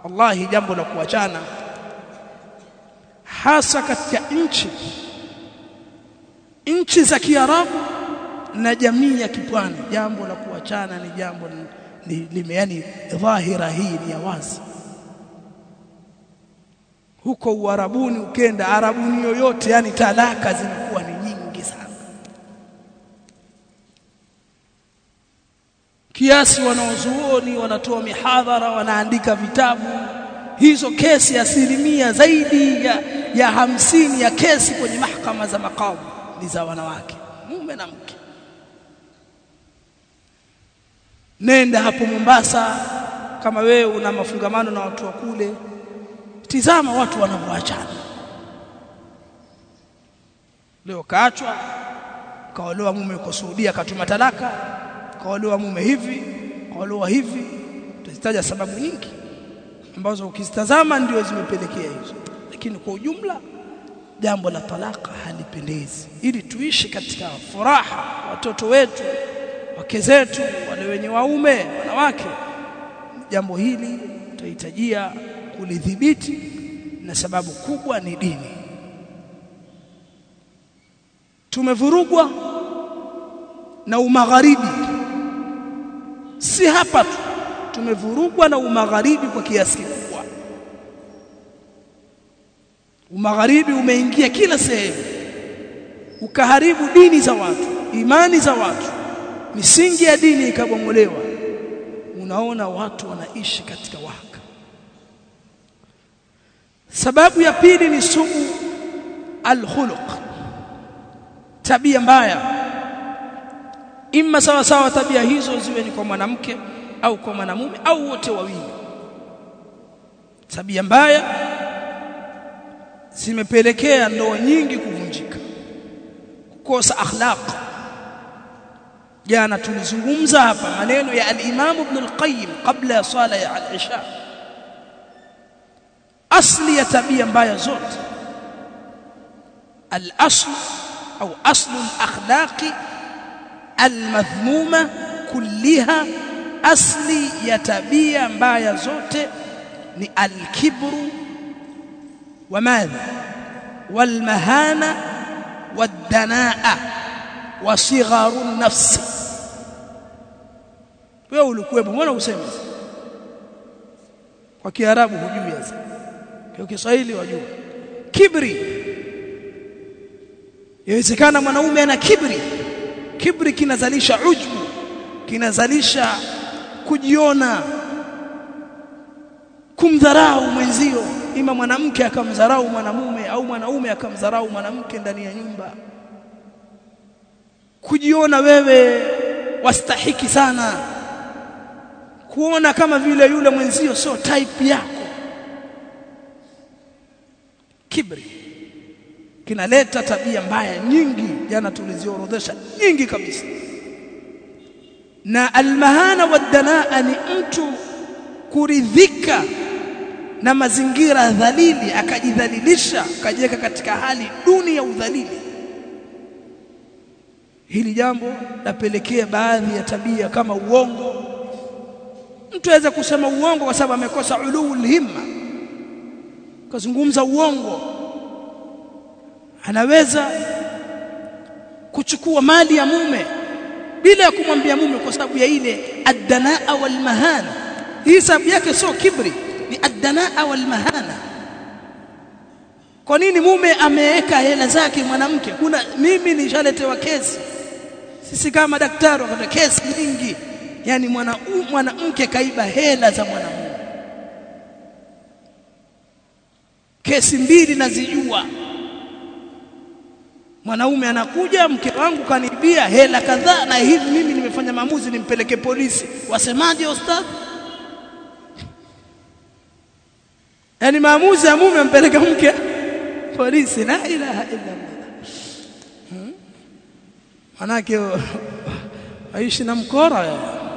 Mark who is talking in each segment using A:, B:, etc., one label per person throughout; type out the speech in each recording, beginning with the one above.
A: wallahi jambo la kuachana hasa katika nchi nchi za Kiarabu na jamii ya kipwani jambo la kuachana ni jambo lime yani dhahira hii ni ya wazi huko uarabuni ukenda arabuni yoyote yani talaka zinakuwa ni nyingi sana kiasi wanaozuoni wanatoa mihadhara wanaandika vitabu hizo kesi asilimia zaidi ya, ya hamsini ya kesi kwenye mahakama za makamu ni za wanawake mume na mke nenda hapo Mombasa kama wewe una mafungamano na watu wa kule tizama watu wanavyoachana leo kaachwa kaolewa mume yuko Saudia akatuma talaka kaolewa mume hivi kaolewa hivi tutazitaja sababu nyingi ambazo ukizitazama ndio zimepelekea hizo lakini kwa ujumla jambo la talaka halipendezi ili tuishi katika furaha watoto wetu wake zetu wale wenye waume wanawake jambo hili tutahitajia kulidhibiti na sababu kubwa ni dini tumevurugwa na umagharibi si hapa tu tumevurugwa na umagharibi kwa kiasi kikubwa umagharibi umeingia kila sehemu ukaharibu dini za watu imani za watu misingi ya dini ikabomolewa unaona watu wanaishi katika waka sababu ya pili ni suu alkhuluq tabia mbaya imma sawa sawa tabia hizo ziwe ni kwa mwanamke au kwa mwanamume au wote wawili tabia mbaya zimepelekea ndoa nyingi kuvunjika kukosa akhlaq jana tulizungumza hapa maneno ya al-Imam Ibn al-Qayyim kabla ya sala ya al-Isha asli ya tabia mbaya zote al-asl au aslu al-akhlaqi al-madhmuma kulliha asli ya tabia mbaya zote ni al-kibru wa madha wal-mahana wad-danaa wa sigharu nafsi wewe ulikuwepo mbona useme kwa kiarabu hujui sasa kwa kiswahili wajua kibri yawezekana mwanaume ana kibri kibri kinazalisha ujbu kinazalisha kujiona kumdharau mwenzio ima mwanamke akamdharau mwanamume au mwanaume akamdharau mwanamke ndani ya nyumba kujiona wewe wastahiki sana kuona kama vile yule mwenzio sio type yako kibri kinaleta tabia mbaya nyingi jana tuliziorodhesha nyingi kabisa na almahana wadanaa ni mtu kuridhika na mazingira dhalili akajidhalilisha akajiweka katika hali duni ya udhalili hili jambo lapelekea baadhi ya tabia kama uongo mtu aweza kusema uongo kwa sababu amekosa ulul himma kazungumza uongo anaweza kuchukua mali ya mume bila ya kumwambia mume kwa sababu ya ile addanaa wal mahana hii sababu yake sio kibri ni addanaa wal mahana kwa nini mume ameweka hela zake mwanamke kuna mimi nishaletewa kesi sisi kama daktari wakati kesi nyingi yani mwanamke mwana kaiba hela za mwanamume kesi mbili nazijua mwanaume anakuja mke wangu kanibia hela kadhaa na hivi mimi nimefanya maamuzi nimpeleke polisi wasemaje ustadhi yani maamuzi ya mume ampeleka mke polisi la ilaha illa Allah hmm? manake aishi na mkora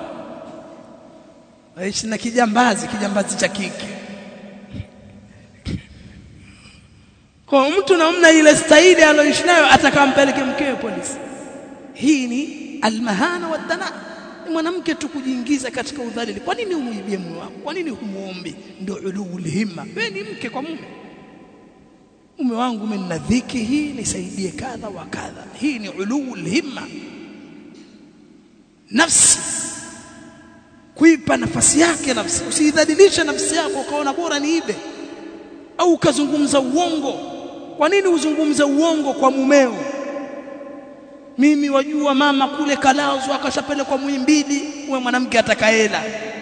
A: aishi na kijambazi kijambazi cha kike kwa mtu namna ile staili aloishi nayo atakampeleke mkewe polisi hii ni almahana wadana ni mwanamke tu kujiingiza katika udhalili kwa nini umuibie mume wako kwa nini humuombi ndio ulul himma wewe ni mke kwa mume mume wangu mimi nina dhiki hii nisaidie kadha wa kadha hii ni ulul himma nafsi kuipa nafasi yake nafsi usidhalilishe nafsi yako ukaona bora niibe au ukazungumza uongo kwa nini uzungumze uongo kwa mumeo mimi wajua mama kule kalazwa akashapelekwa Muhimbili uwe mwanamke atakaela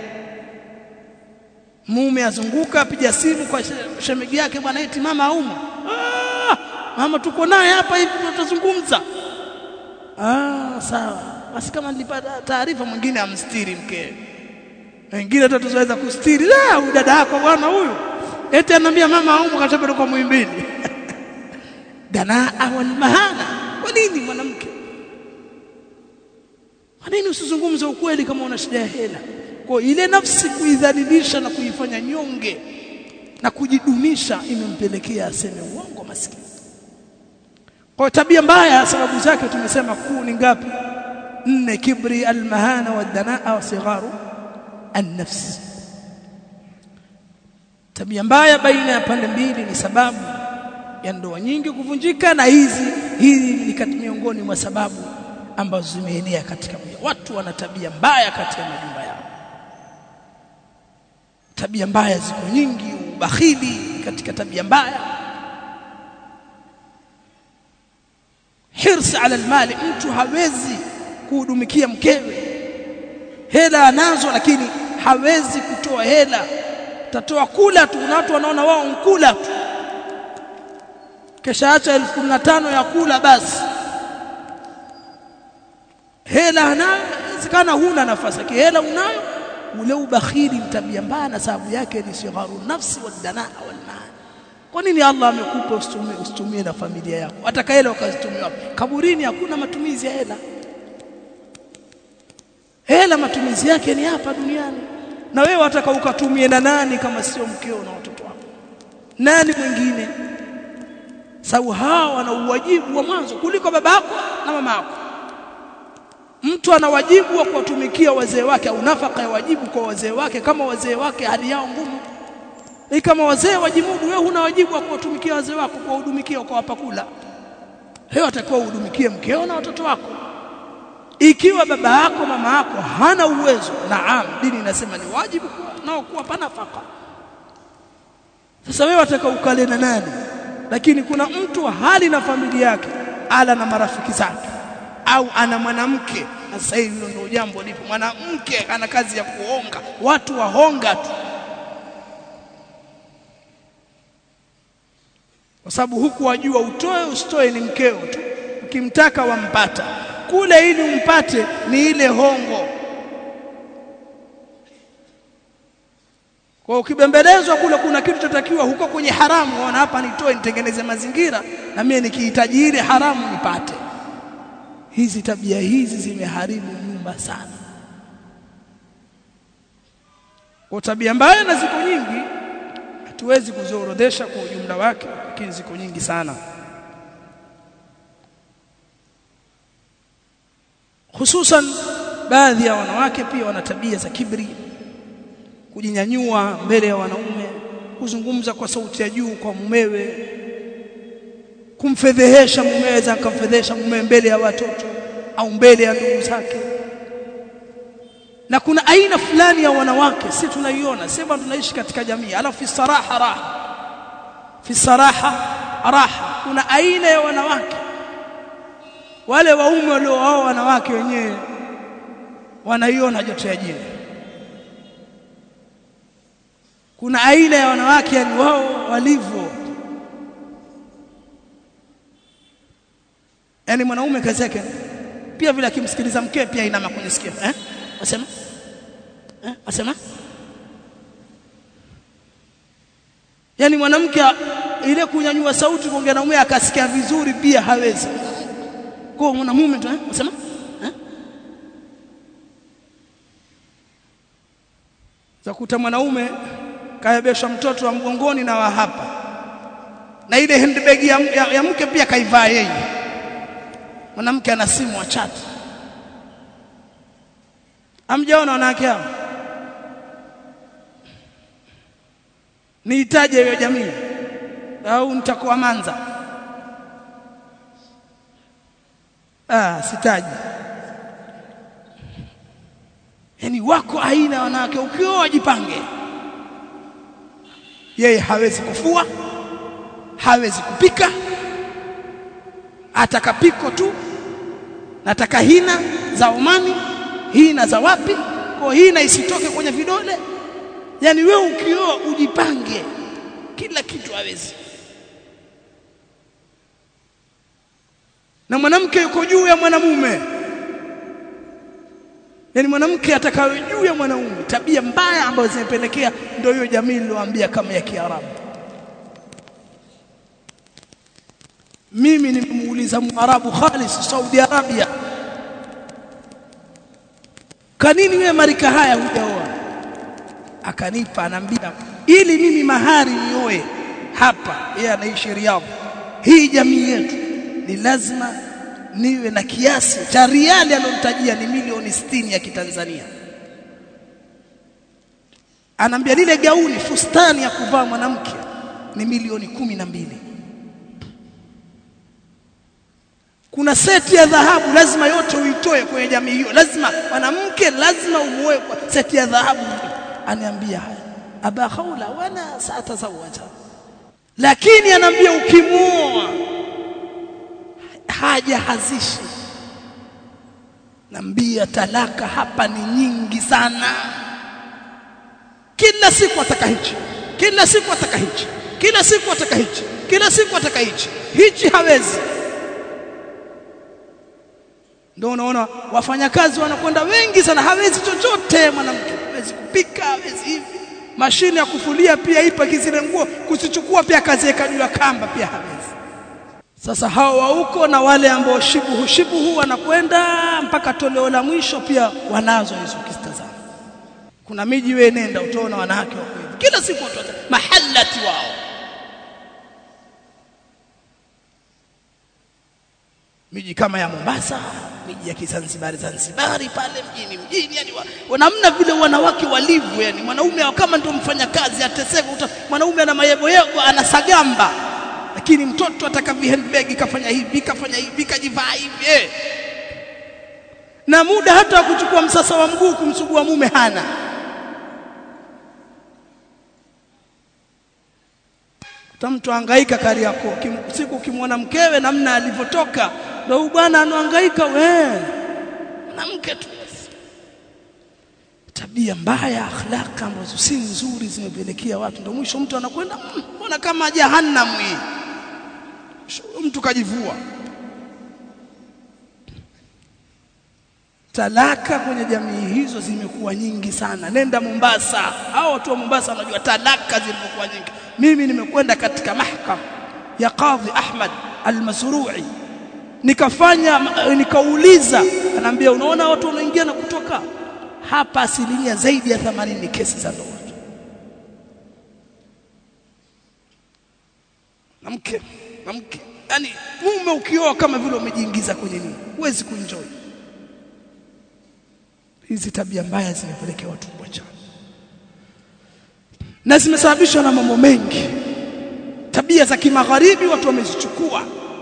A: mume azunguka apiga simu kwa shemegi yake bwana eti mama auma ah, mama tuko naye hapa hivi tutazungumza ah sawa basi kama nilipata taarifa mwingine amstiri mke wengine hata tuweza kustiri la huyu dada yako bwana huyu eti anambia mama auma kashapelekwa Muhimbili danaa wal mahana kwa nini mwanamke kwa nini usizungumze ukweli kama una shida ya hela kwa ile nafsi kuidhalilisha na kuifanya nyonge na kujidunisha imempelekea aseme uongo maskini kwa tabia mbaya sababu zake tumesema kuu ni ngapi nne kibri almahana wadanaa wa sigharu an-nafs tabia mbaya baina ya pande mbili ni sababu ya ndoa nyingi kuvunjika na hizi hizi ni kati miongoni mwa sababu ambazo zimeenea katika mji watu wana tabia mbaya katika majumba yao tabia mbaya ziko nyingi ubakhili katika tabia mbaya hirsi ala almali mtu hawezi kuhudumikia mkewe hela anazo lakini hawezi kutoa hela tatoa kula tu na watu wanaona wao nkula tu kesha acha 1015 ya kula basi hela inawezekana huna nafasi yake hela unayo ule ubakhili tabia mbaya na sababu yake ni sigharu nafsi wadanaa wal mal kwa nini Allah amekupa usitumie usitumie na familia yako hata hela ukazitumia kaburini hakuna matumizi ya hela hela matumizi yake ni hapa duniani na wewe wataka ukatumie na nani kama sio mkeo na watoto wako nani mwingine sababu hawa wana uwajibu wa mwanzo kuliko babako na mama yako mtu ana wajibu wa kuwatumikia wazee wake au nafaka ya wajibu kwa wazee wake kama wazee wake hali yao ngumu ni kama wazee wajimudu wewe huna wajibu wa kuwatumikia wazee wako kuwahudumikia ukawapa kula hiyo atakuwa uhudumikie mkeo na watoto wako ikiwa baba yako mama yako hana uwezo naam dini inasema ni wajibu nao kuwapa nafaka sasa wewe wataka ukale na nani lakini kuna mtu hali na familia yake ala na marafiki zake au ana mwanamke na sasa hivi ndio jambo lipo mwanamke ana kazi ya kuonga watu wahonga tu kwa sababu huku wajua utoe usitoe ni mkeo tu ukimtaka wampata kule ili umpate ni ile hongo kwa ukibembelezwa kule kuna kitu chotakiwa huko kwenye haramu wana hapa nitoe nitengeneze mazingira na mimi nikihitaji ile haramu nipate hizi tabia hizi zimeharibu nyumba sana kwa tabia mbaya na ziko nyingi hatuwezi kuziorodhesha kwa ujumla wake lakini ziko nyingi sana hususan baadhi ya wanawake pia wana tabia za kibri kujinyanyua mbele ya wanaume kuzungumza kwa sauti ya juu kwa mumewe kumfedhehesha mumewe za akamfedhehesha mumewe mbele ya watoto au mbele ya ndugu zake na kuna aina fulani ya wanawake si tunaiona sema tunaishi katika jamii alafu fi saraha raha fi saraha raha kuna aina ya wanawake wale waume waliooa wanawake wenyewe wanaiona joto ya jini kuna aina ya wanawake yani wao walivyo yani mwanaume kazi yake pia vile akimsikiliza mke pia inama kwenye sikio eh wasema eh wasema yani mwanamke ile kunyanyua sauti kuongea na mume akasikia vizuri pia hawezi kwa mwanamume tu eh wasema eh zakuta mwanaume kaebesha mtoto wa mgongoni na wa hapa na ile handbag ya, ya, ya mke pia kaivaa yeye mwanamke ana simu wa chat amjaona wanawake hao niitaje hiyo jamii au nitakuwa manza ah sitaji yani wako aina wanawake ukioa jipange yeye hawezi kufua hawezi kupika atakapiko tu nataka hina za Omani hina za wapi kwa hina isitoke kwenye vidole yani wewe ukioa ujipange kila kitu hawezi na mwanamke yuko juu ya mwanamume yani mwanamke atakayo juu ya mwanaume tabia mbaya ambazo zimepelekea ndio hiyo jamii niloambia kama ya Kiarabu mimi nimemuuliza Mwarabu Khalis Saudi Arabia kwa nini wewe marika haya hujaoa akanipa anambia ili mimi mahari nioe hapa yeye anaishi Riyadh hii jamii yetu ni lazima niwe na kiasi cha riali alomtajia ni milioni 60 ya kitanzania anambia lile gauni fustani ya kuvaa mwanamke ni milioni kumi na mbili kuna seti ya dhahabu lazima yote uitoe kwenye jamii hiyo lazima mwanamke lazima umuoe kwa seti ya dhahabu aniambia haya aba khawla wana satazawaja lakini anaambia ukimuoa haja hazishi nambia talaka hapa ni nyingi sana kila siku ataka hichi kila siku ataka hichi kila siku ataka hichi kila siku ataka hichi hichi hawezi ndio unaona wafanyakazi wanakwenda wengi sana hawezi chochote mwanamke hawezi kupika hawezi hivi mashine ya kufulia pia ipo kizile nguo kusichukua pia kaziweka juu ya kamba pia hawezi sasa hao wa huko na wale ambao shibuhu shibuhu wanakwenda mpaka toleo la mwisho pia wanazo hizo kistazama kuna miji wewe nenda utaona wanawake wako hivi kila siku watu mahallati wao miji kama ya Mombasa miji ya Kizanzibari Zanzibari pale mjini mjini yani wa, namna vile wanawake walivyo yani mwanaume kama ndio mfanya kazi ateseka mwanaume ana mayebo yego anasagamba lakini mtoto ataka handbag kafanya hivi kafanya hivi kajivaa hivi eh. na muda hata wa kuchukua msasa wa mguu kumsugua mume hana mtu hangaika kari yako siku ukimwona mkewe namna alivyotoka ndio huyu bwana anahangaika we mwanamke tu tabia mbaya akhlaka ambazo si nzuri zimepelekea watu ndio mwisho mtu anakwenda mbona kama jahannam hii mtu kajivua talaka kwenye jamii hizo zimekuwa nyingi sana nenda Mombasa hao watu wa Mombasa wanajua talaka zilivyokuwa nyingi mimi nimekwenda katika mahkama ya Qadhi Ahmad Al-Masru'i nikafanya nikauliza anaambia unaona watu wanaingia na kutoka hapa asilimia zaidi ya 80 ni kesi za ndoa na mke na mke yani mume ukioa kama vile umejiingiza kwenye nini huwezi kuenjoy hizi tabia mbaya zimepelekea watu kuachana na zimesababishwa na mambo mengi tabia za kimagharibi watu wamezichukua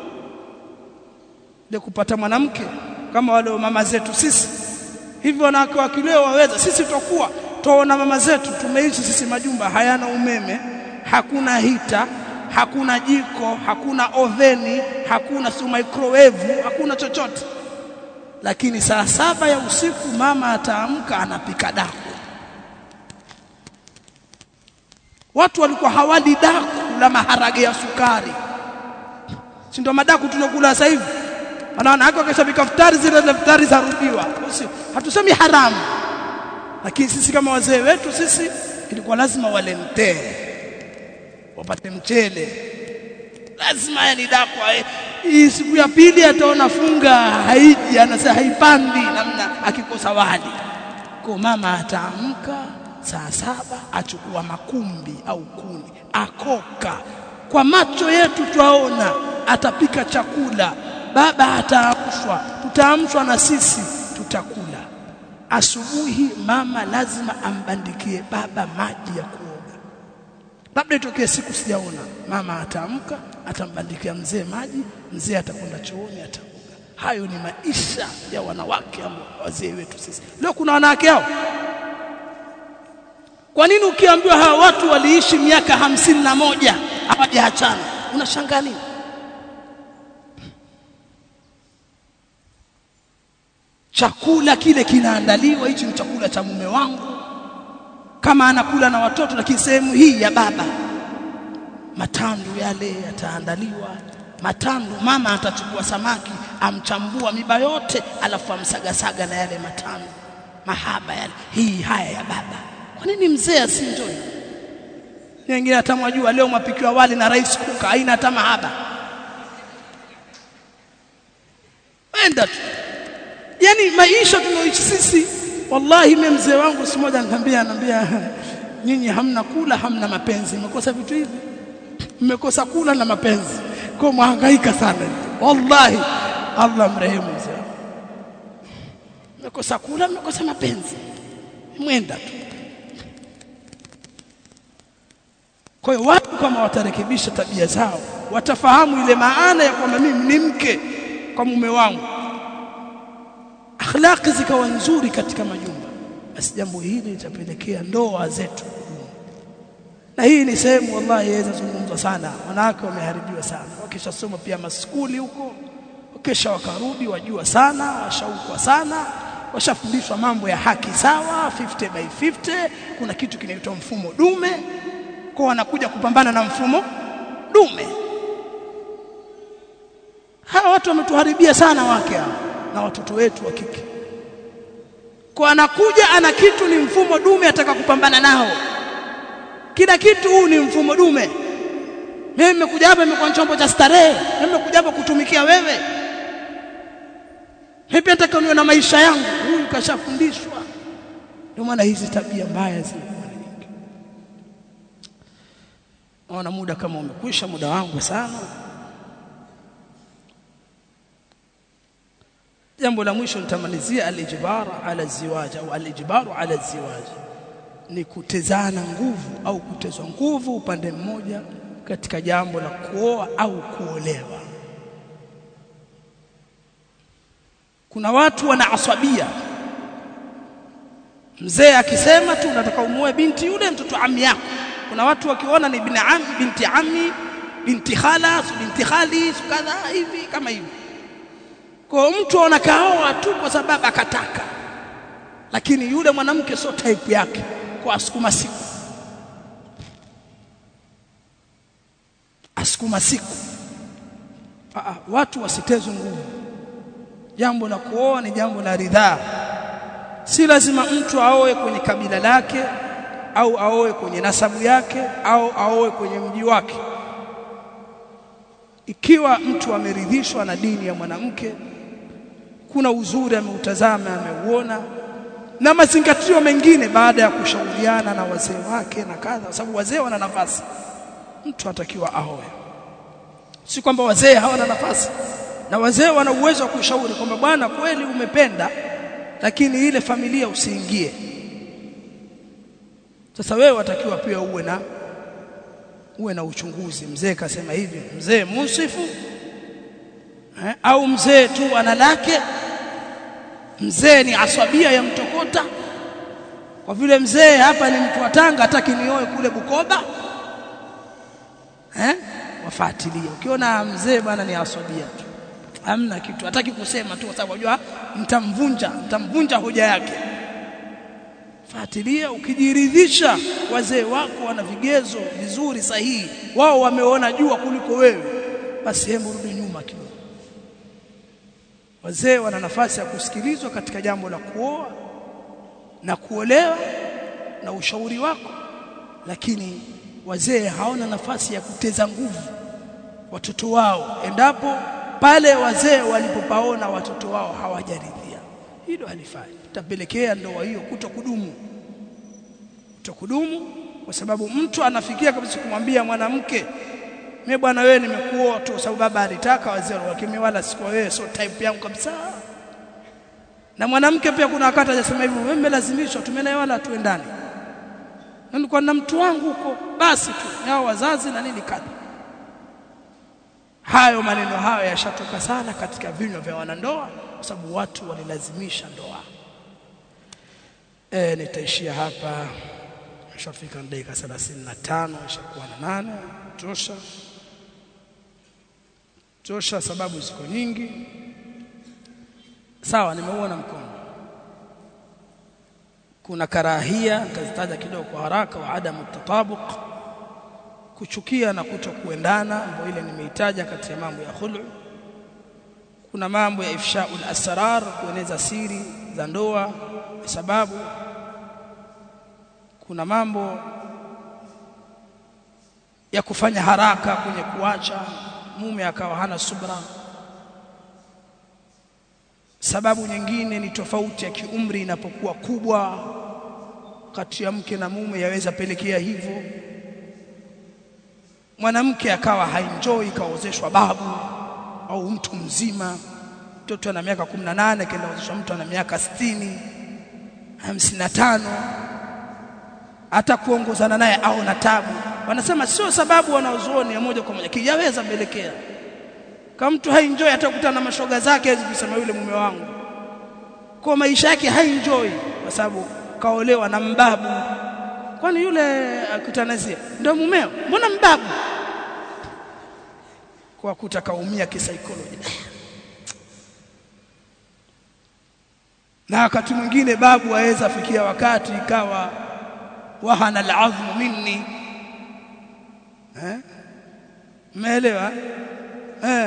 A: ile kupata mwanamke kama wale mama zetu sisi hivyo wanawake wa kileo waweza sisi tutakuwa tuona mama zetu tumeishi sisi majumba hayana umeme hakuna hita hakuna jiko hakuna oveni hakuna su microwave hakuna chochote lakini saa saba ya usiku mama ataamka anapika daku watu walikuwa hawali daku la maharage ya sukari si ndio madaku tunakula sasa hivi wanaona hako akishabika futari zile futari zarudiwa hatusemi haramu lakini sisi kama wazee wetu sisi ilikuwa lazima wale mtee wapate mchele lazima yani dakwa hii siku ya pili ataona funga haiji anasema haipandi namna akikosa wali kwa mama ataamka saa saba achukua makumbi au kuni akoka kwa macho yetu twaona atapika chakula baba ataamshwa tutaamshwa na sisi tutakula asubuhi mama lazima ambandikie baba maji ya kuoga labda itokee siku sijaona mama ataamka atambandikia mzee maji mzee atakwenda chooni ataoga hayo ni maisha ya wanawake ambao wazee wetu sisi leo kuna wanawake hao kwa nini ukiambiwa hawa watu waliishi miaka hamsini na moja hawajaachana unashangaa nini chakula kile kinaandaliwa hichi ni chakula cha mume wangu kama anakula na watoto lakini sehemu hii ya baba matandu yale yataandaliwa matandu mama atachukua samaki amchambua miba yote alafu amsagasaga na yale matandu mahaba yale hii haya ya baba kwa nini mzee asinjoi wengine atamwajua leo mapikiwa wali na rice kuka haina hata mahaba enda tu yani maisha tunaoishi sisi wallahi mimi mzee wangu siku moja ananiambia ananiambia nyinyi hamna kula hamna mapenzi mmekosa vitu hivi mmekosa kula na mapenzi kwa mhangaika sana wallahi Allah mrehemu mzee mmekosa kula mmekosa mapenzi mwenda tu kwa hiyo watu kama watarekebisha tabia zao watafahamu ile maana ya kwamba mimi ni mke kwa mume wangu akhlaqi zikawa nzuri katika majumba basi jambo hili litapelekea ndoa zetu na hii ni sehemu wallahi yaweza zungumzwa sana wanawake wameharibiwa sana wakishasoma pia maskuli huko wakisha wakarudi wajua sana washaukwa sana washafundishwa mambo ya haki sawa 50 by 50 kuna kitu kinaitwa mfumo dume kwa wanakuja kupambana na mfumo dume hawa watu wametuharibia sana wake hao na watoto wetu wa kike kwa anakuja ana kitu ni mfumo dume ataka kupambana nao kila kitu huu ni mfumo dume mimi nimekuja hapa nimekuwa chombo cha starehe mimi nimekuja hapa kutumikia wewe mimi nataka niwe na maisha yangu huyu kashafundishwa ndio maana hizi tabia mbaya zinakuwa nyingi naona muda kama umekwisha muda wangu sana jambo la mwisho nitamalizia alijbar ala ziwaj au alijbar ala ziwaj ni kutezana nguvu au kutezwa nguvu upande mmoja katika jambo la kuoa au kuolewa kuna watu wana aswabia mzee akisema tu nataka umuoe binti yule mtoto ami yako kuna watu wakiona ni bin ami binti ami binti khala binti khali kadha hivi kama hivi kwa mtu anakaoa tu kwa sababu akataka lakini yule mwanamke sio type yake kwa asukuma siku asukuma siku Aa, watu wasitezwe nguvu jambo la kuoa ni jambo la ridhaa si lazima mtu aoe kwenye kabila lake au aoe kwenye nasabu yake au aoe kwenye mji wake ikiwa mtu ameridhishwa na dini ya mwanamke kuna uzuri ameutazama ameuona na mazingatio mengine baada ya kushauriana na wazee wake na kadha kwa sababu wazee wana nafasi mtu atakiwa aoe si kwamba wazee hawana nafasi na wazee wana uwezo wa kushauri kwamba bwana kweli umependa lakini ile familia usiingie sasa wewe watakiwa pia uwe na uwe na uchunguzi mzee kasema hivi mzee musifu eh, au mzee tu ana lake mzee ni aswabia ya mtokota kwa vile mzee hapa ni mtu wa Tanga hataki nioe kule Bukoba eh wafuatilie ukiona mzee bwana ni aswabia tu hamna kitu hataki kusema tu kwa sababu unajua mtamvunja mtamvunja hoja yake fuatilia ukijiridhisha wazee wako wana vigezo vizuri sahihi wao wameona jua kuliko wewe basi hebu rudi nyuma kidogo wazee wana nafasi ya kusikilizwa katika jambo la kuoa na kuolewa na ushauri wako lakini wazee hawana nafasi ya kuteza nguvu watoto wao endapo pale wazee walipopaona watoto wao hawajaridhia hilo halifai tapelekea ndoa hiyo kutokudumu kutokudumu kwa sababu mtu anafikia kabisa kumwambia mwanamke mimi bwana wewe nimekuoa tu sababu baba alitaka wazee lakini wala sikuwa wewe sio type yangu kabisa na mwanamke pia kuna wakati hajasema hivyo wewe umelazimishwa tumenaye wala tuendane nilikuwa na mtu wangu huko basi tu hao wazazi na nini kadha hayo maneno hayo yashatoka sana katika vinywa vya wanandoa kwa sababu watu walilazimisha ndoa eh nitaishia hapa ishafika dakika 35 ishakuwa na nane tosha tosha sababu ziko nyingi sawa nimeuona mkono kuna karahia nitazitaja kidogo kwa haraka wa adamu tatabuq kuchukia na kutokuendana ambayo ile nimeitaja kati ya mambo ya khulu kuna mambo ya ifshaul asrar kueneza siri za ndoa kwa sababu kuna mambo ya kufanya haraka kwenye kuacha mume akawa hana subra sababu nyingine ni tofauti ya kiumri inapokuwa kubwa kati ya mke na mume yaweza pelekea hivyo mwanamke akawa haenjoy kaozeshwa babu au mtu mzima mtoto ana miaka 18 kaenda kuozeshwa mtu ana miaka 60 55 hata kuongozana naye au na tabu wanasema sio sababu wanaozuoni ya moja kwa moja kijaweza pelekea kama mtu haenjoy hata kukutana na mashoga zake hawezi kusema yule mume wangu kwa maisha yake haenjoy kwa sababu kaolewa na mbabu kwani yule akutanazia ndio mumeo mbona mbabu kwa kutakaumia kisaikolojia na wakati mwingine babu aweza fikia wakati ikawa wahana al'azmu minni eh umeelewa eh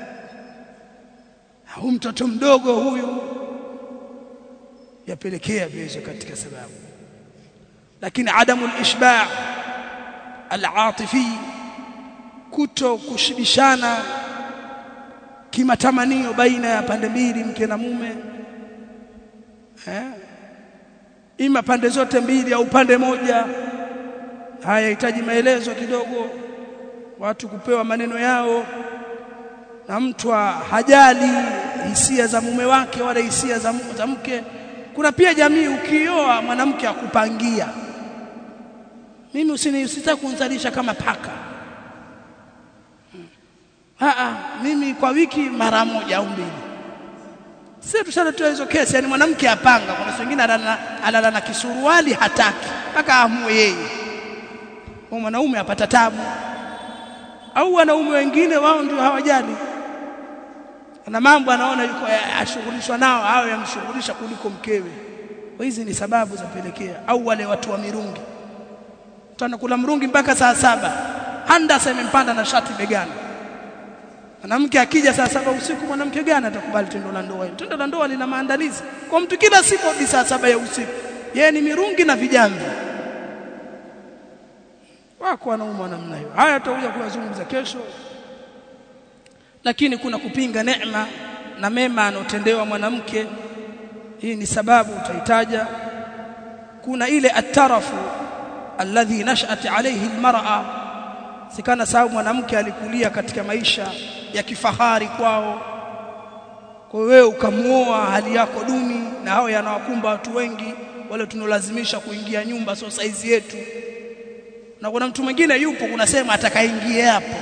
A: huyu mtoto mdogo huyu yapelekea viweze katika sababu lakini adamu al-ishba' al-atifi kuto kushibishana kimatamanio baina ya pande mbili mke na mume eh ima pande zote mbili au pande moja haya hitaji maelezo kidogo watu kupewa maneno yao na mtu hajali hisia za mume wake wala hisia za, za mke kuna pia jamii ukioa mwanamke akupangia mimi usini usitaka kunzalisha kama paka Aa, mimi kwa wiki mara moja au mbili sisi tushatoa hizo kesi yani mwanamke apanga kuna wengine analala na kisuruali hataki mpaka amue yeye kwa mwanaume apata tabu au wanaume wengine wao ndio hawajali na mambo anaona yuko ashughulishwa nao hao yamshughulisha kuliko mkewe kwa hizi ni sababu za pelekea au wale watu wa mirungi tunakula mrungi mpaka saa saba handa imempanda na shati begani mwanamke akija saa saba usiku mwanamke gani atakubali tendo la ndoa tendo la ndoa lina maandalizi kwa mtu kila siku hadi saa saba ya usiku yeye ni mirungi na vijamvi wako wanaume namna hiyo haya tutakuja kuyazungumza kesho lakini kuna kupinga neema na mema anotendewa mwanamke hii ni sababu utahitaja kuna ile atarafu alladhi nashat alayhi almar'a sikana sababu mwanamke alikulia katika maisha ya kifahari kwao kwa wewe ukamuoa hali yako duni na hao yanawakumba watu wengi wale tunolazimisha kuingia nyumba sio saizi yetu na kuna mtu mwingine yupo kuna sema atakaingie hapo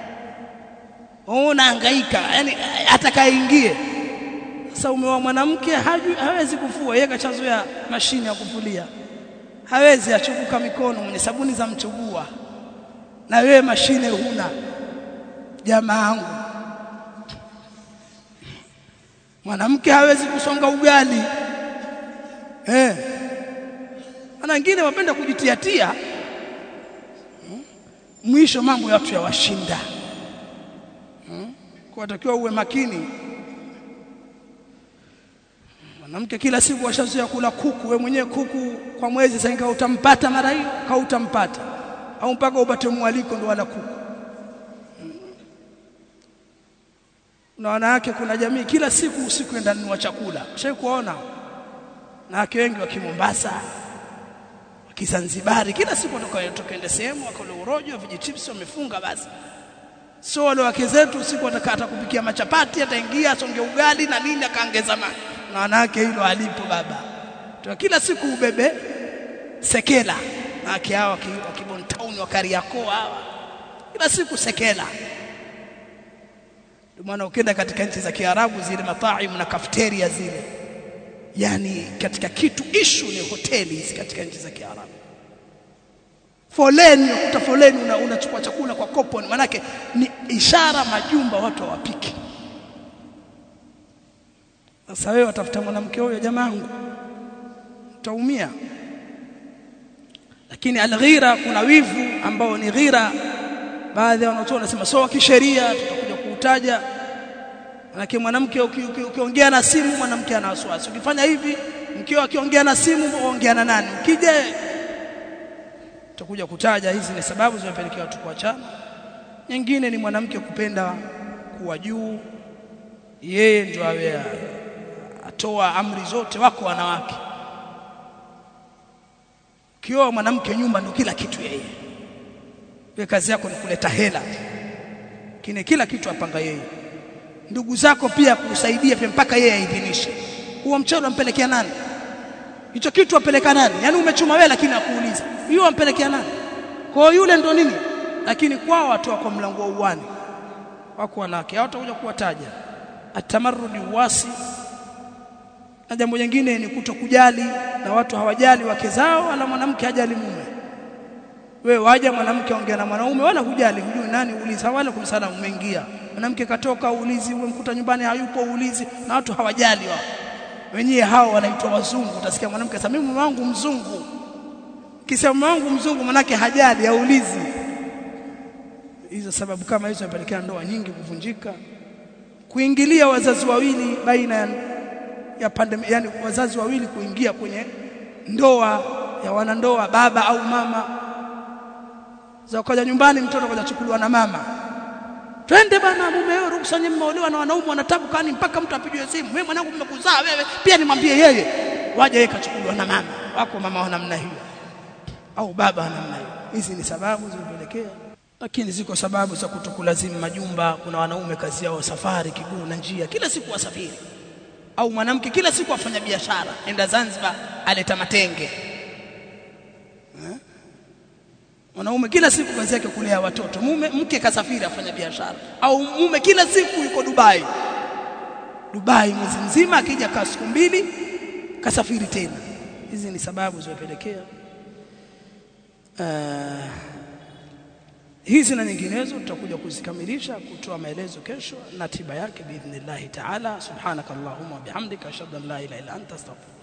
A: ona hangaika yani atakaingie sasa umeoa mwanamke hawezi kufua yeye kachazoea mashine ya kufulia hawezi achukuka mikono mwenye sabuni za mchugua na wewe mashine huna jamaangu mwanamke hawezi kusonga ugali eh ana wengine wapenda kujitiatia mwisho mambo ya watu yawashinda hmm? kwa takiwa uwe makini mwanamke kila siku washazoea kula kuku we mwenyewe kuku kwa mwezi sasa utampata mara hiyo hautampata au mpaka upate mwaliko ndo wala kuku na wanawake kuna jamii kila siku usiku enda nunua chakula shai kuona na wake wengi wa Kimombasa wa Kizanzibari kila siku watoka ende sehemu wakale urojo vijichips wamefunga basi sio wale wake zetu usiku watakata kupikia machapati ataingia asonge ugali na nini akaongeza maji maana yake hilo alipo baba Tuwa kila siku ubebe sekela na yake hawa wa Kibon Town wa Kariakoo hawa kila siku sekela ndio maana ukienda katika nchi za Kiarabu zile mataimu na cafeteria zile yani katika kitu ishu ni hoteli hizi katika nchi za Kiarabu foleni ukuta foleni unachukua una chakula kwa koponi manake ni ishara majumba watu hawapiki sasa wewe watafuta mwanamke huyo jamaangu utaumia lakini alghira kuna wivu ambao ni ghira baadhi ya wanaotoa wanasema so kisheria tutakuja kuutaja manake mwanamke ukiongea na simu mwanamke ana wasiwasi ukifanya hivi mkio akiongea na simu ongea na nani ukija tutakuja kutaja hizi ni sababu zinazopelekea watu kuachana nyingine ni mwanamke kupenda kuwa juu yeye ndio awe atoa amri zote wako wanawake kioa mwanamke nyumba ndio kila kitu yeye wewe kazi yako ni kuleta hela kine kila kitu apanga yeye ndugu zako pia kusaidia pia mpaka yeye aidhinishe huo mchele umpelekea nani hicho kitu apeleka nani yani umechuma wewe lakini akuuliza hiyo ampelekea nani kwa yule ndo nini lakini kwao watu wako mlango wa uwani wako wanawake hawatakuja kuwataja atamarrudi uwasi na jambo jingine ni kutokujali na watu hawajali wake zao wala mwanamke hajali mume wewe waja mwanamke ongea na mwanaume wala hujali hujui nani uuliza wala kumsala umeingia mwanamke katoka uulizi umemkuta nyumbani hayupo uulizi na watu hawajali wao wenyewe hao wanaitwa wazungu utasikia mwanamke sasa mimi mume wangu mzungu kisema mume wangu mzungu manake hajali haulizi hizo sababu kama hizo zinapelekea ndoa nyingi kuvunjika kuingilia wazazi wawili baina ya, ya pande yani wazazi wawili kuingia kwenye ndoa ya wanandoa baba au mama za kaja nyumbani mtoto kaja chukuliwa na mama twende bana mume wewe ruhusa nyinyi mmeolewa na wanaume wanatabu kani mpaka mtu apigwe simu wewe mwanangu mmekuzaa wewe pia nimwambie yeye waje yeye kachukuliwa na mama wako mama wa namna hiyo au baba wa namna hiyo hizi ni sababu zinazopelekea lakini ziko sababu za kutokulazimu majumba kuna wanaume kazi yao safari kiguu na njia kila siku wasafiri au mwanamke kila siku afanya biashara enda Zanzibar aleta matenge mwanaume kila siku kazi yake kulea watoto mume mke kasafiri afanya biashara au mume kila siku yuko Dubai Dubai mwezi mzima akija kaa siku mbili kasafiri tena hizi ni sababu zinazopelekea uh, hizi na nyinginezo tutakuja kuzikamilisha kutoa maelezo kesho na tiba yake biidhnillah taala subhanakallahumma bihamdika ashhadu an la ilaha illa anta astaghfiruka